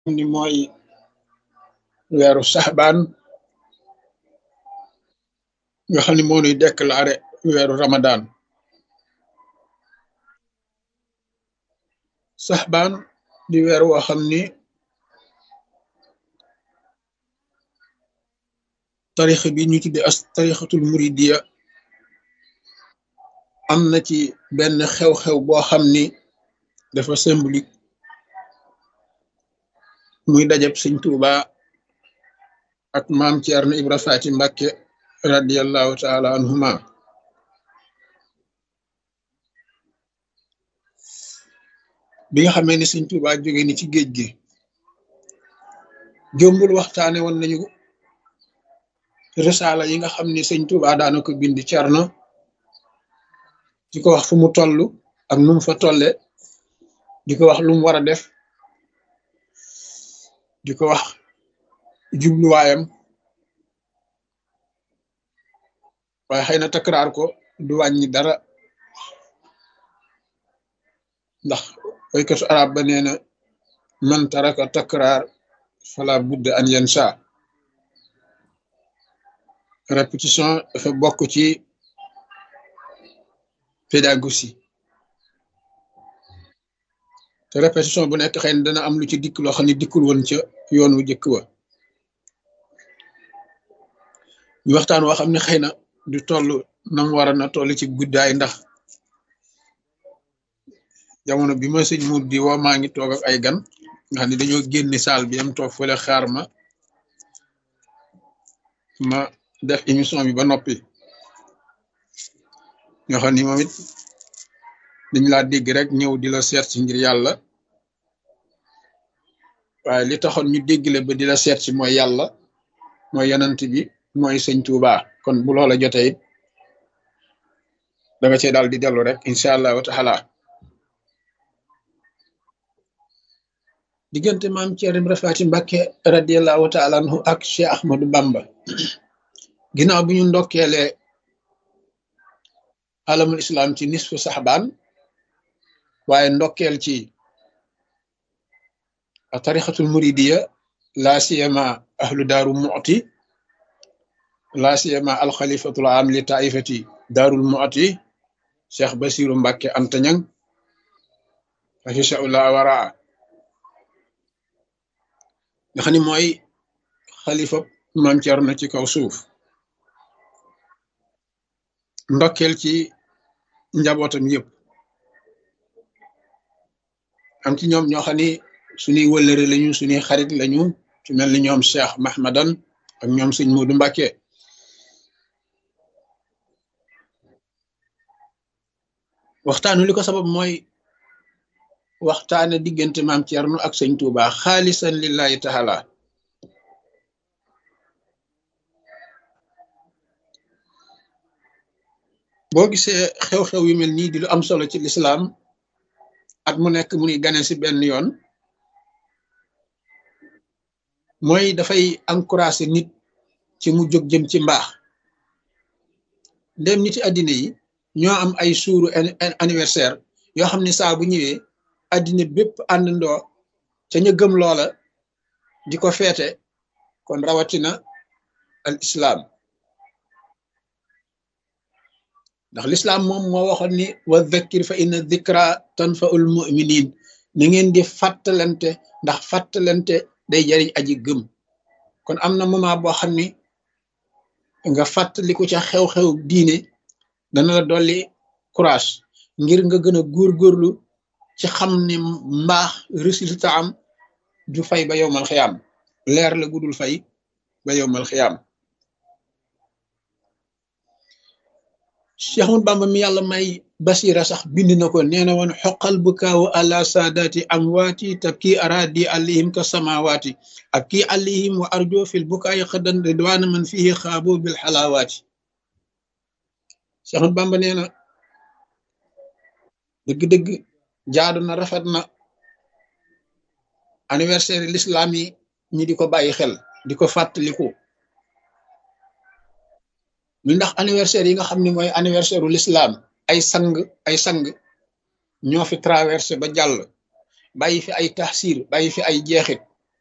ni mooy weeru saxbaan nga xam ne moo nuy déclaré weeru ramadan saxbaan di weer woo xam ni tarix bi ñu tudde as tarixatul muridiya am na ci benn xew-xew boo xam ni dafa symbolique muy dajab sëñ Tuuba ak maam Ceerno Ibra Faati Mbàkke radiallahu taala anhuma bi nga xamee ni sëñ Tuuba jóge ni ci géej gi jombul waxtaane woon nañu risaala yi nga xam ni sëñ Tuuba daana ko bind Ceerno di ko wax fu mu toll ak nu mu fa tolle di ko wax lu mu war a def di ko wax jubluwaayam waaye xëy na takraar ko du wàññi dara ndax waykatu arab ba nee na man taraka takraar fala budda an yansa répétition dafa bokk ci pédagogie te répétition bu nekk xëy na dana am lu ci dikk loo xam ne dikkul woon ca yoon wu jëkk wa ñu waxtaan woo xam ne xëy na du toll nam war a na toll ci guddaay ndax jamono bi ma sëñ mut di woo maa ngi toog ak ay gan nga xam ne dañoo génni saal bi am toog fële xaar ma ma def émission bi ba noppi ñoo xam ni moom it dañ laa dégg rek ñëw di la seet si ngir yàlla waaye li taxoon ñu déggle ba di la seet si mooy yàlla mooy yanant bi mooy sëñ Tuuba kon bu loola jotee it da nga cee daal di dellu rek incha allahu taala diggante maam Ceerno Ibra Faati Mbàkke radiallahu taala anhu ak Cheikh Ahmadou Bamba ginnaaw bi ñu ndokkeelee alamul islam ci nisfu saxbaan waaye ndokkeel ci tarixatul muridiya laa siyama ahlu daaru mu'ti laa siyama alxalifatul am li taifati daarul mu'ti cheikh basiru mbàkke antañang afishaullah waraa nga xam ni mooy xalifa maam Cerno ci kaw suuf ndokkeel ci njabootam yëpp am ci ñoom ñoo xam ni suñuy wëllëre lañu suñuy xarit lañu ci mel ni ñoom Cheikh Mahmadan ak ñoom sëñ Moodu Mbàkke waxtaanu li ko sabab mooy waxtaane diggante maam Cerno ak sëñ Tuuba xaalisan lillahi taala boo gisee xew-xew yu mel nii di lu am solo ci lislaam at mu nekk mu ngi gane si benn yoon mooy dafay encouragé nit ci mu jóg jëm ci mbaax ndem niti àddina yi ñoo am ay suuru anniversaire yoo xam ne saa bu ñëwee àddina bépp àndandoo ca ñu gëm loola di ko feete kon rawatina al islaam ndax lislaam moom moo waxoon ni wa dhakkir fa inna dhikra tanfaul muminin na ngeen di fàttalante ndax fàttalante day jariñ aji gëm kon am na moment boo xam ni nga fàttaliku ca xew-xew diine dana la dolli courage ngir nga gën a góorgóorlu ci xam ni mbaax résultat am du fay ba yowmal xiyaam leer la gudul fay ba yowmal xiyaam Cheikh Ahmadu Bamba mi yàlla may basira sax bind na ko nee na woon xoqal bu kaawu àla saadaati amwaati tabki aradi alayhim ka samawaati ak kii alayhim wa arjo fil bukaayi xëddan ridwaana man fihi xaabu bil xalaawaati Cheikh Ahmadu Bamba nee na dëgg-dëgg jaadu na rafet na anniversaire l'islam yi ñi di ko bàyyi xel di ko fàttaliku mi ndax anniversaire yi nga xam ne mooy anniversaire u l'islam ay sang ay sang ñoo fi traversé ba jàll bàyyi fi ay taxsir bàyyi fi ay jeexit